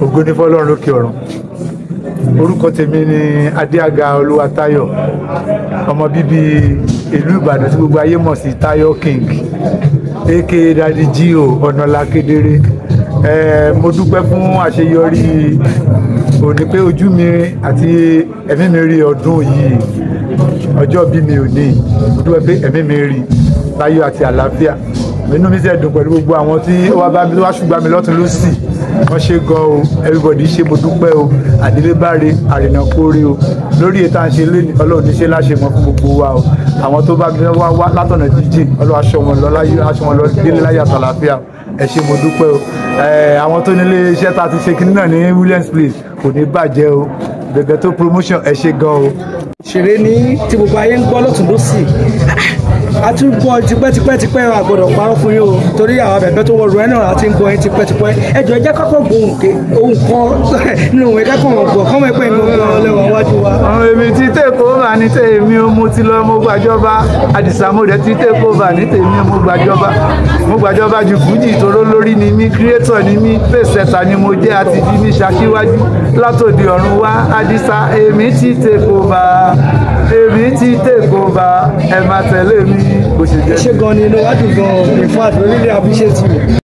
ògo ní fọlọ́run lókè ọ̀run orúkọ tèmi ni adéaga olúwatáyọ̀ ọmọ bíbí ìlú ìbàdàn tí gbogbo ayé mọ̀ sí táyọ̀ king aka dadi gio ọ̀nàlá kedere Eh, mo dúpẹ́ fún àṣeyọrí òní pé ojú mi àti ẹ̀mí mi rí ọdún yìí ọjọ́ bí mi ò ní mo dúpẹ́ pé ẹ̀mí mi rí láyọ̀ àti àlàáfíà inú mi sì dùn pẹ̀lú gbogbo àwọn tí wọ́n bá mi wá ṣùgbọ́n mi lọ́tún lọ́sì wọ́n ṣe gan o everybody ṣe mo dúpẹ́ o àdélébáre àrìnàkóre o lórí ètò à ń ṣe lónìí ọlọ́run níṣẹ́ láṣẹ mọ́ fún gbogbo wa o àwọn tó bá mi wá wá látọ̀nà jíjìn ọlọ́run aṣọ wọn lọ láyé aṣọ wọn lọ délé láyé àtàlàáfíà ẹ ṣe mo dúpẹ́ o ẹ àwọn tó nílé iṣẹ́ tá a ti ṣe kinní náà ní Williams Place kò ní bàjẹ́ o bẹ̀bẹ̀ tó promotion ẹ ṣe gan o. ṣeré ní tí gbogbo ayé ń gbọ́ lọ́tún lọ́sì a ti ń gbọ́ tipẹ́tipẹ́ tipẹ́ àgbọ̀dọ̀ parọ́ fún yín o torí àwọn abẹ̀bẹ̀ tó wọ ruẹ́ náà a ti ń gbọ́ yín tipẹ́tipẹ́ ẹ jọ ẹ jẹ́ kọ́kọ́ gbóhùn ké ohun kan nínú òun ẹ̀ka kan gbọ̀ kọ́mọ ẹ̀pẹ́ ìgbọ̀n gan lẹ́wọ̀n wájú wa. àwọn èmi ti tèkó bà ní tèmi o mo ti lọ mo gbàjọba àdìsá mo dẹ̀ ti tèkó bà ní tèmi o mo gbàjọba mo gbàjọba ju fújì ìtòró lórí ni mí kírétọ̀ ni mí pèsèta ni mo jẹ́ àti fi mí ṣaṣíwájú látòdì ọ̀run wá àdìsá èmi ti tèkó bà èmi ti tèkó bà ẹ máa tẹ̀lé mi bó ṣe jẹ́. ṣé gan ni inú wájú gan in fact we really appreciate you.